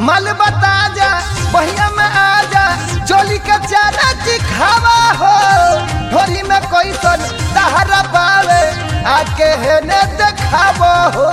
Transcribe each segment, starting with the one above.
मल बता जा बहिया में आ जा चोली के चारा चिखावा हो ढोरी में कोई सन तहरा पावे आके हेने देखावो हो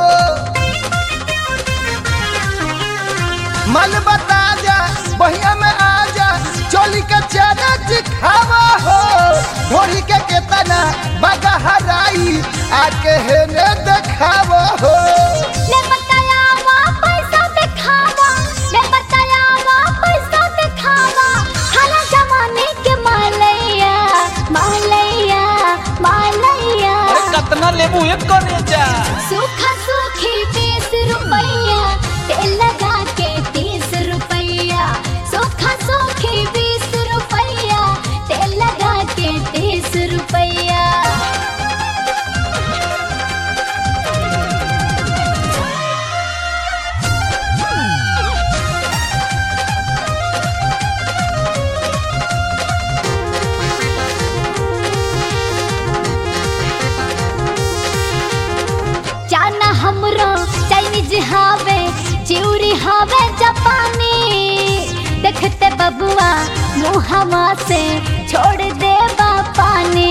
मल बता जा बहिया में आ जा चोली के चारा चिखावा हो ढोरी के केतना बगा हराई आके हेने देखावो हो ले बताया वा पैसा दिखावा ले बताया वा पैसा दिखावा हला जमाने के मालैया मालैया मालैया अरे कतना लेबू एक करे जा सूखा सूखी बीस रुपैया तेल लगा के तीस रुपैया सूखा सूखी बीस रुपैया तेल लगा के तीस रुपैया जाना हमरो चाइनीज हावे चिउरी हावे जापानी देखते बबुआ मुहवा से छोड़ दे पानी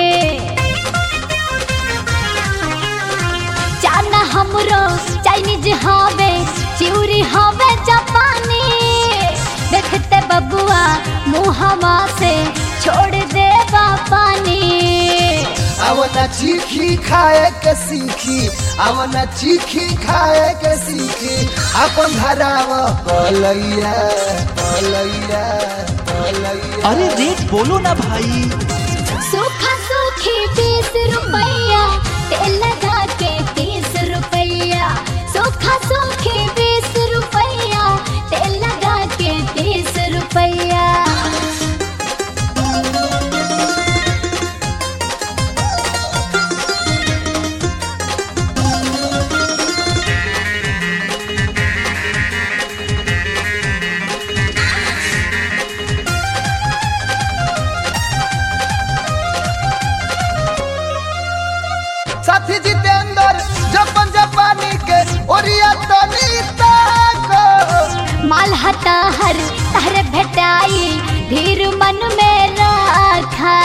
जाना हमरो चाइनीज हावे चिउरी हावे जापानी देखते बबुआ मुहवा से छोड़ दे पानी आवना चीखी खाए के सीखी आवना चीखी खाए के सीखी अपन धराव पलैया पलैया पलैया अरे रेट बोलो ना भाई सूखा सूखी बीस रुपैया तेल लगा के तीस रुपैया सूखा सूखी बीस रुपैया तेल लगा के तीस रुपैया साथी जितेंद्र जपन जापानी के ओरिया तनी ताको माल हता हर तहर भेटाई धीर मन में रखा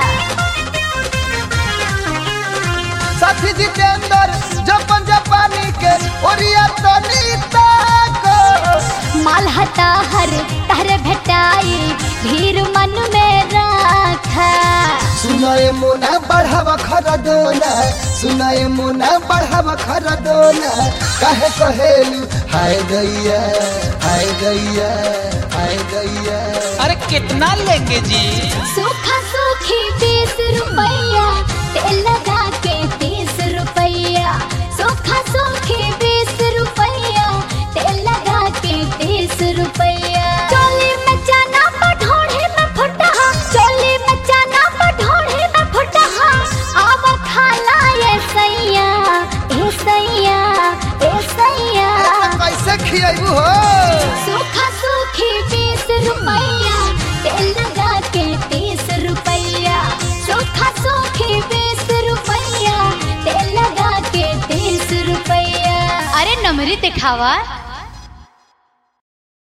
साथी जितेंद्र जपन जापानी के ओरिया तनी ताको माल हता हर तहर भेटाई धीर मन में रखा सुनाए मुना बढ़ावा खरदोना सुनाए मुना बढ़ावा खरदोना कहे कहेलू हाय गैया हाय गैया हाय गैया अरे कितना लेंगे जी सूखा सूखी बीस रुपैया तेल लगा के तीस रुपैया सूखा सूखी बीस रुपैया तेल लगा के तीस रुपैया चोली में चना पठोड़े में फुटा चोली में चना पठोड़े में फुटा आव खाला ये सैया ए सैया ए सैया कैसे खियाबू हो सूखा सूखी बीस रुपैया तेल लगा के तीस रुपैया सूखा सूखी बीस रुपैया तेल लगा के तीस रुपैया अरे नमरी दिखावा